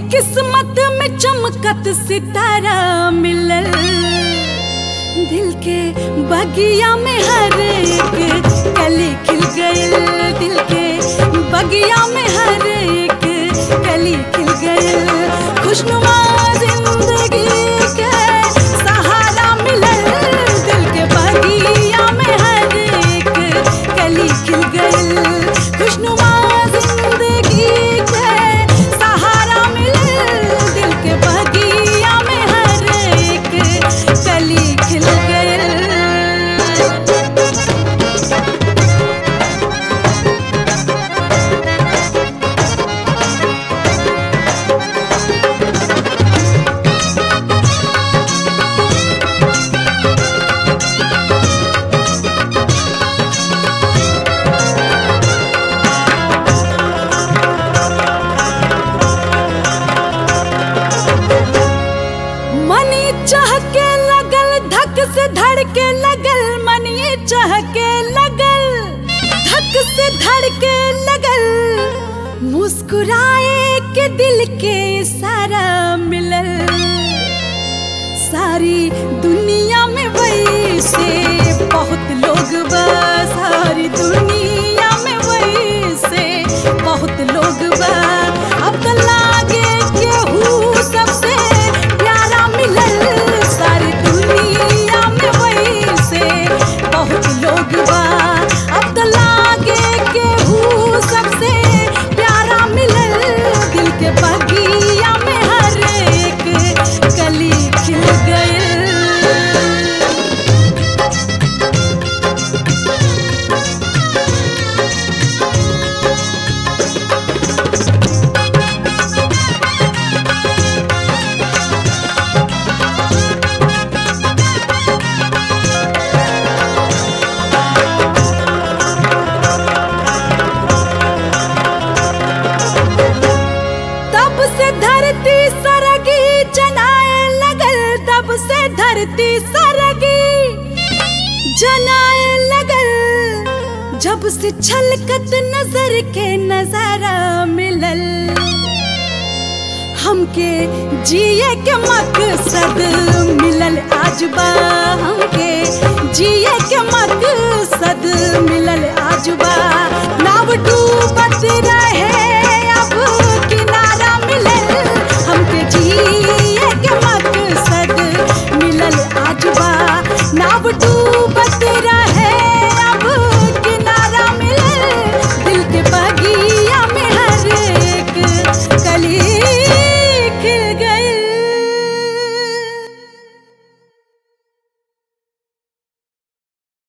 किस्मत में चमकत सितारा मिलल दिल के बगिया में हर एक कली खिल गइल दिल के बगिया में हर एक कली खिल गइल खुशनुमा जिंदगी के सहारा मिलल दिल के बगिया में हर एक कली खिल गइल खुशनुमा जिंदगी के सहारा मिलल दिल के बगिया में हर एक कली खिल गइल मनी चहके लगल धक से धड़के लगल मनी चहके लगल धक से धड़के लगल मुस्कुराए के दिल के सारा मिलल सारी दुनिया में वही से बहुत लोग बा सारी दुनिया में वही से बहुत लोग बा अब तो लागे केहू सबसे प्यारा मिलल सारी दुनिया में वही से बहुत लोग बा अब तो लागे केहू सबसे प्यारा मिलल दिल के बगिया में हर एक कली खिल गइल तब से धरती सरगी जनाए लगल तब से धरती सरगी जनाए लगल जब से छलकत नजर के नजारा मिलल हमके जिए के मकसद मिलल आज बा हमके जिए के मकसद मिलल आज बा नाव डूबत रहे